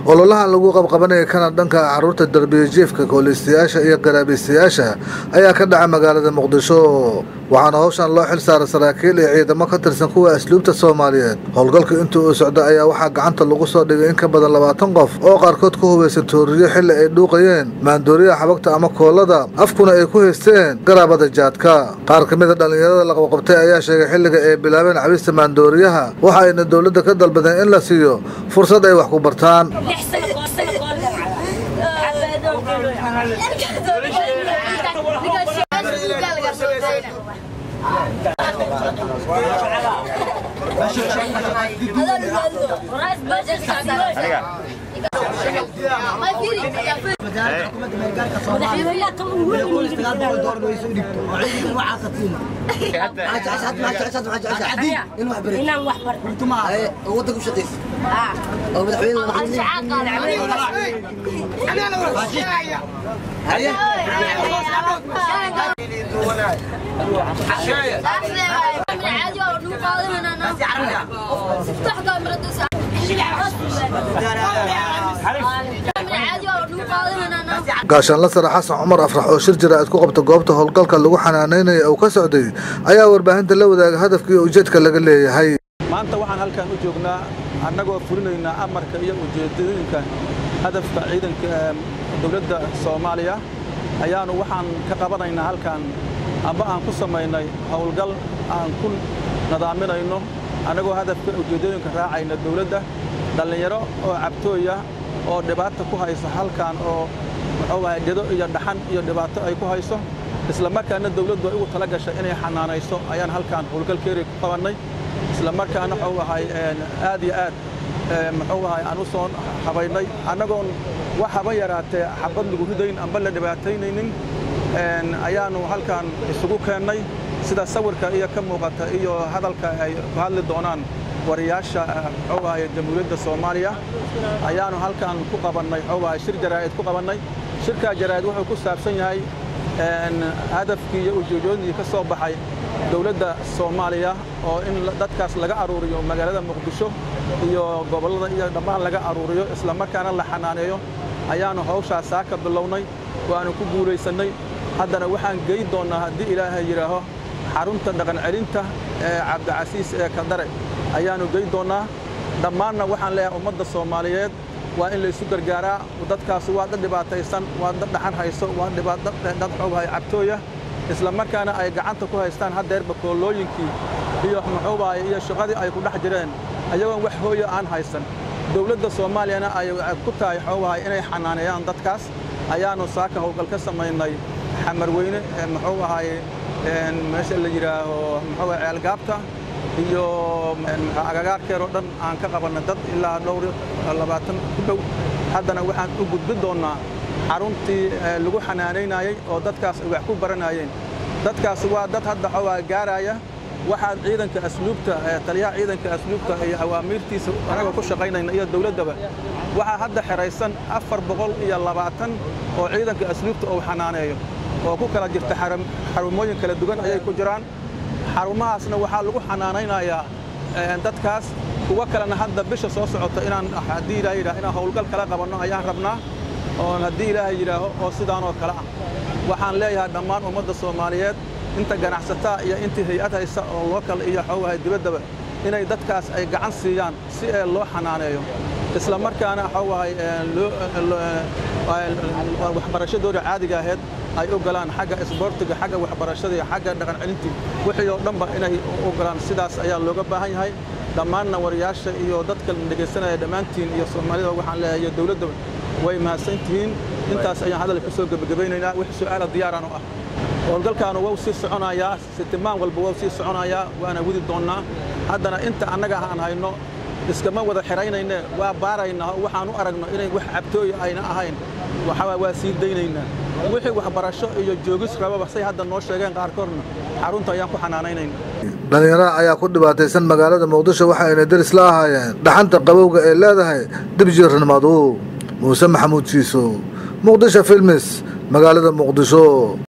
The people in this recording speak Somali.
ololahan lagu qabqabanaya kana dhanka caruurta darbiyajiifka koolistayaasha iyo garaabiistayaasha ayaa ka dhaca magaalada muqdisho waxaana howshan loo xil saaray saraakiil iyo ciidamo ka tirsan kuwa asluubta soomaaliyeed howlgalka intii uu socda ayaa waxaa gacanta lagu soo dhigay in ka badan labaatan qof oo qaarkood ku hubaysan tooriyo xilli ay dhuuqayeen maandooriyaha xabagta ama koolada afkuna ay ku haysteen garaabada jaadka qaar ka mid a dhallinyarada la qabqabtay ayaa sheegay xilliga ay bilaabeen cabista maandooriyaha waxa ayna dowladda ka dalbadeen in la siiyo fursad ay wax ku bartaan gaashaanla sare xasan cumar afrax oo shir jaraa'id ku qabta goobta howlgalka lagu xanaanaynaya uu ka socday ayaa warbaahinta la wadaaga hadafka iyo ujeedka laga leeyahay maanta waxaan halkan u joognaa annagoo fulinaynaa amarka iyo ujeedooyinka hadafka ciidanka dowladda soomaaliya ayaannu waxaan ka qabanaynaa halkan amba aan ku samaynay howlgal aan ku nadaaminayno annagoo hadafka ujeeddooyinka raacayna dowladda dhallinyaro oo cabtooya oo dhibaata ku haysa halkan oo muxuu ahay gedo iyo dhaxan iyo dhibaato ay ku hayso isla markaana dawladdu ay ugu tala gashay inay xanaanayso ayaan halkan howlgalkeeri ku qabannay isla markaana wuxuu ahay aad iyo aad muxuu ahay aan u soo habaynay annagoon wax haba yaraatee xabad lagu ridayn amba la dhibaataynaynin ayaannu halkan isugu keennay sida sawirka iyo ka muuqata iyo hadalka ay ku hadli doonaan wariyaasha muxuu ahay jamhuuriyadda soomaaliya ayaannu halkan ku qabannay muxuu ahay shir jaraa'id ku qabannay shirkaa jaraa'id wuxuu ku saabsan yahay hadafkii iyo ujeedooyinkii ka soo baxay dowladda soomaaliya oo in dadkaas laga aruuriyo magaalada muqdisho iyo gobollada iyo dhammaan laga aruuriyo isla markaana la xanaaneeyo ayaannu hawshaas saa ka bilownay waannu ku guulaysannay haddana waxaan geyn doonnaa haddii ilaahay yidhaaho xarunta dhaqancelinta ee cabdicasiis ee kadare ayaannu geyn doonnaa dhammaanna waxaan leeyahay ummadda soomaaliyeed waa in laysu gargaaraa dadkaas waa dad dhibaataysan waa dad dhaxan hayso waa dad xoogahay cabtooya isla markaana ay gacanta ku haystaan haddeerba koolooyinkii iyo muxuubahay iyo shaqadii ay ku dhex jireen ayagoon wax hooya aan haysan dowladda soomaaliyana ay ku tahay xoogahay inay xanaaneeyaan dadkaas ayaannu saaka howlgal ka samaynay xamarweyne muxuu ahay meesha la yidhaaho muxuu ceelgaabta iyo agagaarkeer oo dhan aan ka qabanay dad ilaa dhowr labaatan ku dhow haddana waxaan u gudbin doonnaa xaruntii lagu xanaanaynayey oo dadkaas ay wax ku baranayeen dadkaas waa dad hadda xoogaa gaaraya waxaad ciidanka asluubta taliyaha ciidanka asluubta iyo awaamiirtiisa anagoo ku shaqaynayna iyo dowladdaba waxaa hadda xidhaysan afar boqol iyo labaatan oo ciidanka asluubta uu xanaaneeyo oo ku kala jirta xarumooyin kala duwan ayay ku jiraan xarumahaasna waxaa lagu xanaanaynayaa dadkaas kuwa kalena hadda bisha soo socota inaan haddii ilaah yidhaah inaan howlgal kala qabanno ayaan rabnaa oon haddii ilaahay yidhaaho oo sidaanoo kale ah waxaan leeyahay dhammaan ummadda soomaaliyeed inta ganacsataa iyo intii hay-ad haysa oo lookal iyo xoogahay dibaddaba inay dadkaas ay gacan siiyaan si ee loo xanaaneeyo isla markaana xoogahay waxbarashadooda caadiga ahayd ay u galaan xagga isboortiga xagga waxbarashada iyo xagga dhaqan celintii wixii oo dhanba inay u galaan sidaas ayaa looga baahan yahay dhammaanna wariyaasha iyo dadka dhegaysanaya dhammaantiin iyo soomaalida waxaan leeyahay iyo dowladdaba way mahadsan tihiin intaas ayaan hadal ku soo gebagabaynaynaa wix su'aala diyaaraan u ah howlgalkaanu wau sii soconayaa sitimaan walba wau sii soconayaa waana wadi doonnaa haddana inta annaga aan hayno iskama wada xiraynayne waa baaraynaa oo waxaan u aragno inay wax cabtooya ayna ahayn waxaa waa sii daynaynaa wixii waxbarasho iyo joogis rababa say hadda noo sheegeen qaarkoodna xarunta ayaan ku xanaanaynayna dhallinyarada ayaa ku dhibaataysan magaalada muqdisho waxa ayna deris la ahaayeen dhaxanta qabowga ee leedahay dibjiirnimadu muuse maxamuud jiiso muqdisho filmis magaalada muqdisho